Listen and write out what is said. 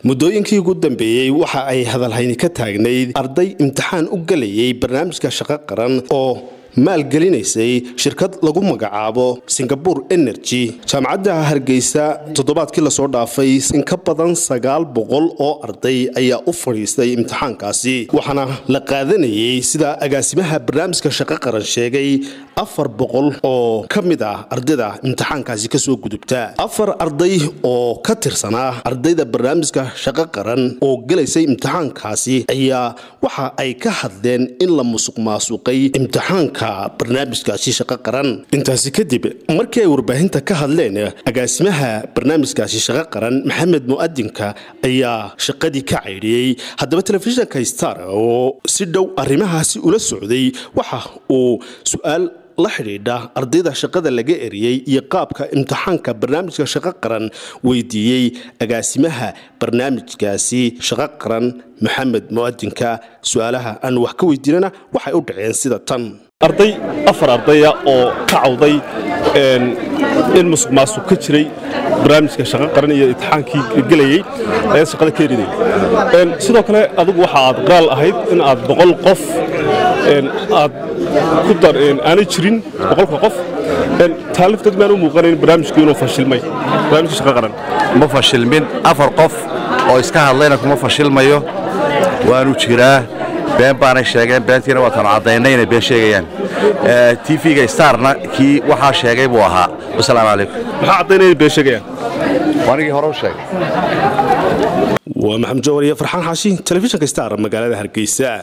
muddooyinkii ugu dambeeyey waxa ay hadalhayni ka taagnayd arday imtixaan u gelayay barnaamijka shaqo qaran oo maalgelinaysay shirkad lagu magacaabo singabore energy jaamacadda hargeysa toddobaadkii lasoo dhaafay in ka badan sagaal boqol oo arday ayaa u fadhiistay imtixaankaasi waxaana la qaadanayay sida agaasimaha barnaamijka shaqo qaran sheegay afar boqol oo ka mid ah ardayda imtixaankaasi kasoo gudubta afar arday oo ka tirsanaa ardayda barnaamijka shaqo qaran oo gelaysay imtixaankaasi ayaa waxa ay ka hadleen in la musuq maasuqay imtixaanka barnaamijkaasi shaqo qaran intaasi kadib markii ay warbaahinta ka hadleen agaasimaha barnaamijkaasi shaqo qaran maxamed mu'adinka ayaa shaqadii ka caydhiyey haddaba telefishinka star oo si dhow arrimahaasi ula socday waxa uu su-aal la xidhiidha ardayda shaqada laga eriyey iyo qaabka imtixaanka barnaamijka shaqo qaran weydiiyey agaasimaha barnaamijkaasi shaqo qaran maxamed mu'adinka su-aalaha aan wax ka weydiinana waxay u dhaceen sida tan arday afar ardaya oo ka cawday in musuq maasuq ka jiray barnaamijka shaqo qaran iyo imtixaankii gelayey ayaa shaqada ka eriday sidoo kale adigu waxa aad qaal ahayd in aad boqol qof aad ku dar aanay jirin boqolka qof taalifteed maan u muuqanayn barnaamijku inuu fashilmay barnaamijka shaqo qaran ma fashilmin afar qof oo iska hadlayna kuma fashilmayo waanu jiraa been baanay sheegeen beentiina waataanu caddaynay inay been sheegayaan tv-ga starna kii waxaa sheegay buu ahaa wasalaamu calaykum maxaa caddaynaya inay been sheegayaan anigii hore u sheegay waa maxamed jawar iyo farxaan xaashi telefishinka star magaalada hargeysa